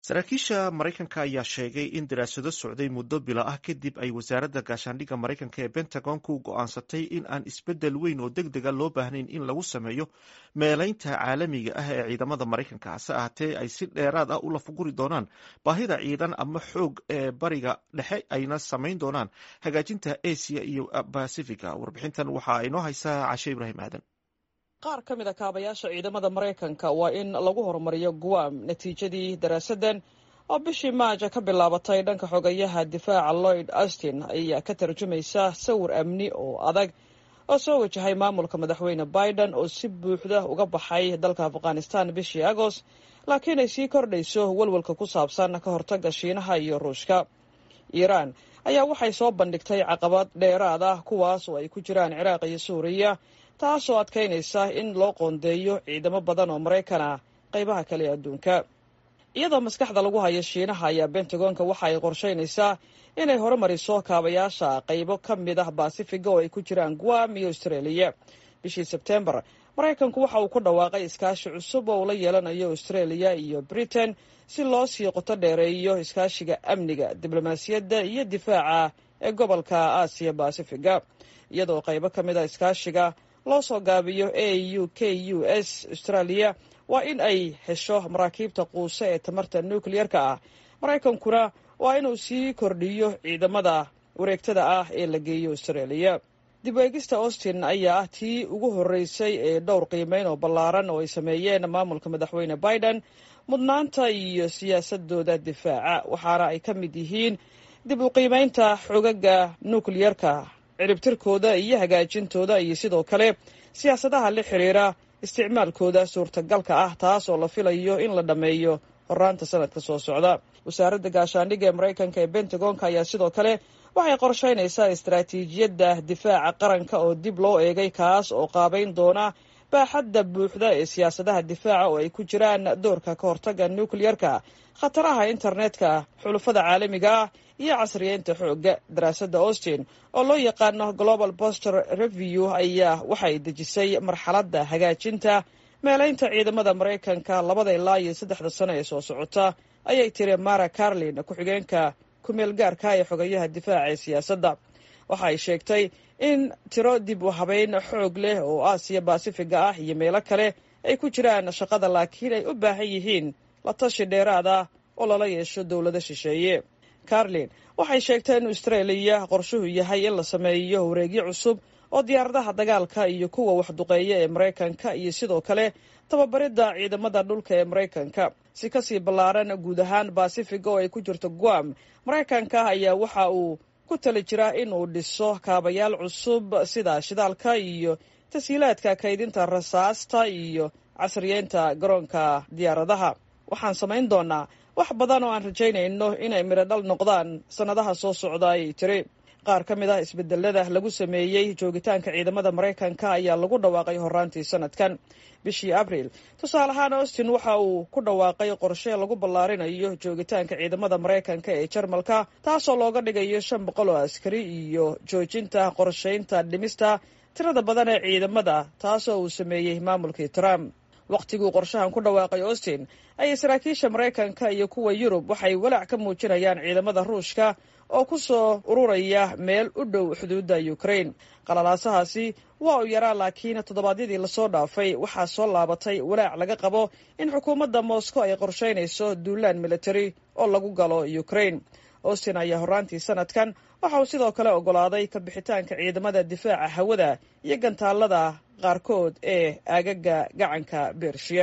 saraakiisha maraykanka ayaa sheegay in daraasado socday muddo bilo ah kadib ay wasaaradda gaashaandhigga maraykanka ee bentagonku go'aansatay in aan isbeddel weyn oo deg dega loo baahnayn in lagu sameeyo meelaynta caalamiga ah ee ciidamada maraykanka hase ahaatee ay si dheeraad ah u lafaguri doonaan baahida ciidan ama xoog ee bariga dhexe ayna samayn doonaan hagaajinta asia iyo bacifica warbixintan waxaa inoo haysaa cashe ibraahim aadan qaar ka mid a kaabayaasha ciidamada maraykanka waa in lagu horumariyo guam natiijadii daraasaddan oo bishii maaja ka bilaabatay dhanka xogayaha difaaca lloyd austin ayaa ka tarjumaysa sawir amni oo adag oo soo wajahay maamulka madaxweyne biden oo si buuxda uga baxay dalka afghanistan bishii agost laakiin ay sii kordhayso welwelka ku saabsan ka hortagga shiinaha iyo ruushka iiraan ayaa waxay soo bandhigtay caqabad dheeraad ah kuwaas oo ay ku jiraan ciraaq iyo suuriya taasoo adkaynaysa in loo qoondeeyo ciidamo badan oo maraykan ah qaybaha kale ee adduunka iyadoo maskaxda lagu hayo shiinaha ayaa bentagonka waxa ay qorshaynaysaa inay horumariso kaabayaasha qaybo ka mid ah baasifiga oo ay ku jiraan guam iyo austraeliya bishii sebtembar maraykanku waxa uu ku dhawaaqay iskaashi cusub oo uu la yeelanayo austraeliya iyo britain si loo sii qoto dheereeyo iskaashiga amniga diblomaasiyadda iyo difaaca ee gobolka aasiya baasifiga iyadoo qaybo ka mid a iskaashiga loo soo gaabiyo a u k u s australia waa in ay hesho maraakiibta quuse ee tamarta nukliyerka ah maraykankuna waa inuu sii kordhiyo ciidamada wareegtada ah ee la geeyo australia dib u eegista austin ayaa ah tii ugu horreysay ee dhowr qiimeyn oo ballaaran oo ay sameeyeen maamulka madaxweyne biden mudnaanta iyo siyaasadooda difaaca waxaana ay ka mid yihiin dib u qiimeynta xogaga nukliyerka ciribtirkooda iyo hagaajintooda iyo sidoo kale siyaasadaha la xiriira isticmaalkooda suurtagalka ah taas oo la filayo in la dhammeeyo horaanta sanadka soo socda wasaaradda gaashaandhigga ee maraykanka ee bentagonka ayaa sidoo kale waxay qorshaynaysaa istaraatiijiyadda difaaca qaranka oo dib loo eegay kaas oo qaabayn doona baaxadda buuxda ee siyaasadaha difaaca oo ay ku jiraan doorka ka hortagga nukliyerka khataraha internetka xulufada caalamiga ah iyo casriyeynta xoogga daraasadda austin oo loo yaqaano global boster review ayaa waxay dejisay marxaladda hagaajinta meelaynta ciidamada maraykanka labada ilaa iyo saddexda sano ee soo socota ayay tiri mara carlin ku-xigeenka kumeel gaarka ee xogayaha difaaca ee siyaasadda waxa ay sheegtay in tiro dib u habeyn xoog leh oo aasiya baasifiga ah iyo meelo kale ay ku jiraan shaqada laakiin ay u baahan yihiin la tashi dheeraad ah oo lala yeesho dowlado shisheeye carlin waxay sheegtay in austraeliya qorshuhu yahay in la sameeyo wareegyo cusub oo diyaaradaha dagaalka iyo kuwa waxduqeeya ee maraykanka iyo sidoo kale tababaridda ciidamada dhulka ee maraykanka si kasii ballaaran guud ahaan baasifiga oo ay ku jirto guam maraykanka ayaa waxa uu ku tali jiraa in uu dhiso kaabayaal cusub sida shidaalka iyo tashiilaadka kaydinta rasaasta iyo casriyeynta garoonka diyaaradaha waxaan samayn doonaa wax badan oo aan rajaynayno inay midho dhal noqdaan sannadaha soo socda ayay tiri qaar ka mid ah isbedelada lagu sameeyey joogitaanka ciidamada maraykanka ayaa lagu dhawaaqay horaantii sanadkan bishii abriil tusaale ahaan austin waxa uu ku dhawaaqay qorshe lagu ballaarinayo joogitaanka ciidamada maraykanka ee jarmalka taasoo looga dhigayo shan boqol oo askari iyo joojinta qorshaynta dhimista tirada badan ee ciidamada taasoo uu sameeyey maamulkii trump wakhtiguu qorshahan ku dhawaaqay austin ayay saraakiisha maraykanka iyo kuwa yurub waxay walaac ka muujinayaan ciidamada ruushka oo ku soo ururaya meel u dhow xuduudda ukraine qalalaasahaasi waa uu yaraa laakiin toddobaadyadii lasoo dhaafay waxaa soo laabatay walaac laga qabo in xukuumadda moscow ay qorshaynayso duulaan military oo lagu galo ukraine austin ayaa horraantii sanadkan waxa uu sidoo kale oggolaaday ka bixitaanka ciidamada difaaca hawada iyo gantaalada qaarkood ee aagaga gacanka bershiya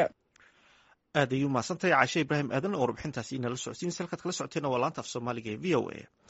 aad ayuu mahadsantahay caashe ibraahim aadan oo warbixintaasi inala socodsiinaysa halkaad kala socoteena waa laanta af soomaaliga ee v o a